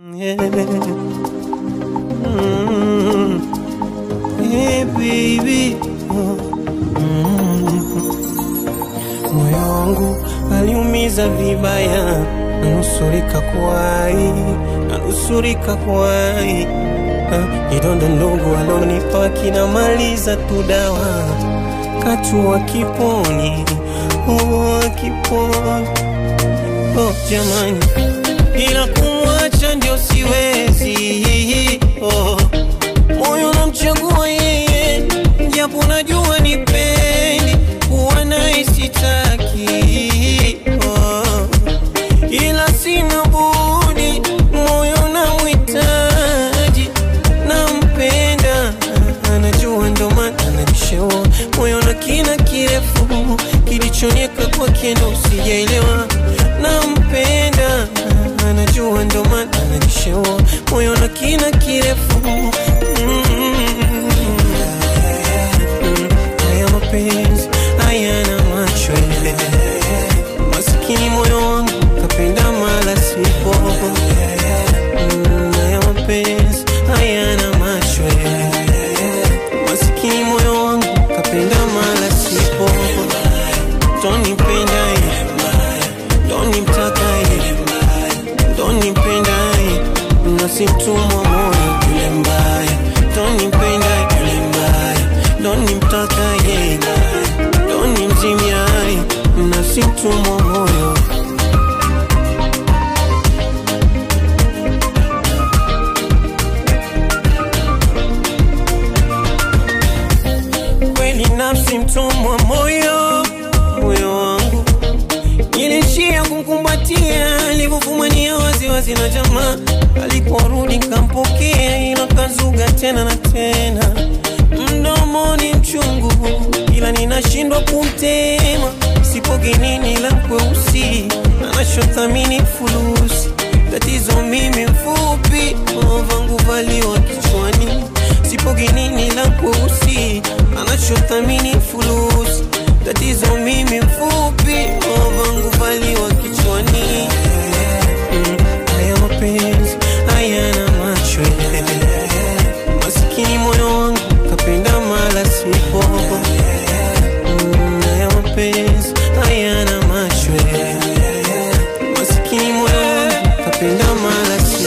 Mm. Hey, baby. Mm. Moyo wangu aliumiza vibaya, nanusurika kuwai, nanusurika kuwai. Ah, Kidonda ndogo alonipa kinamaliza tu dawa, katua kiponi, oh, kiponi oh, jamani, ila kumwacha ndio siwezi oh. Moyo namchagua yeye, japo najua ni pendi kuwa naye sitaki oh. Ila sina budi, moyo namhitaji, nampenda, anajua ndo maana ananishaua moyo na kina kirefu kilichonieka kwake ndo sijaelewa, nampenda, anajua ndo maana ananishaua moyo na kina kirefu Mm. Haya mapenzi hayana macho masikini moyo wangu kapenda mala sipo Mm, haya mapenzi hayana macho masikini moyo wangu kapenda mala sipo tonipenda tonimtaka tonipenda nasimtumwa moyo yule mbaya tonipenda yule mbaya tonimtaka yeye tonimzimia nasimtumwa moyo kweli nafsi mtumwa moyo moyo wangu Nilishia kumkumbatia alivyofumania waziwazi na jamaa aliporudi nkampokea, ila kazuga tena na tena, mdomoni mchungu, ila ninashindwa kumtema. Sipo genini la kweusi, anachothamini fulusi. Tatizo mimi mfupi, vangu valiwa kichwani. Sipo genini la kweusi, anachothamini fulusi. Tatizo mimi mfupi, vangu valiwa kichwani. Mm, Haya mapenzi hayana macho, masikini moyo wangu kapenda mala sipo. Mm, Haya mapenzi hayana macho, masikini moyo wangu kapenda mala sipo.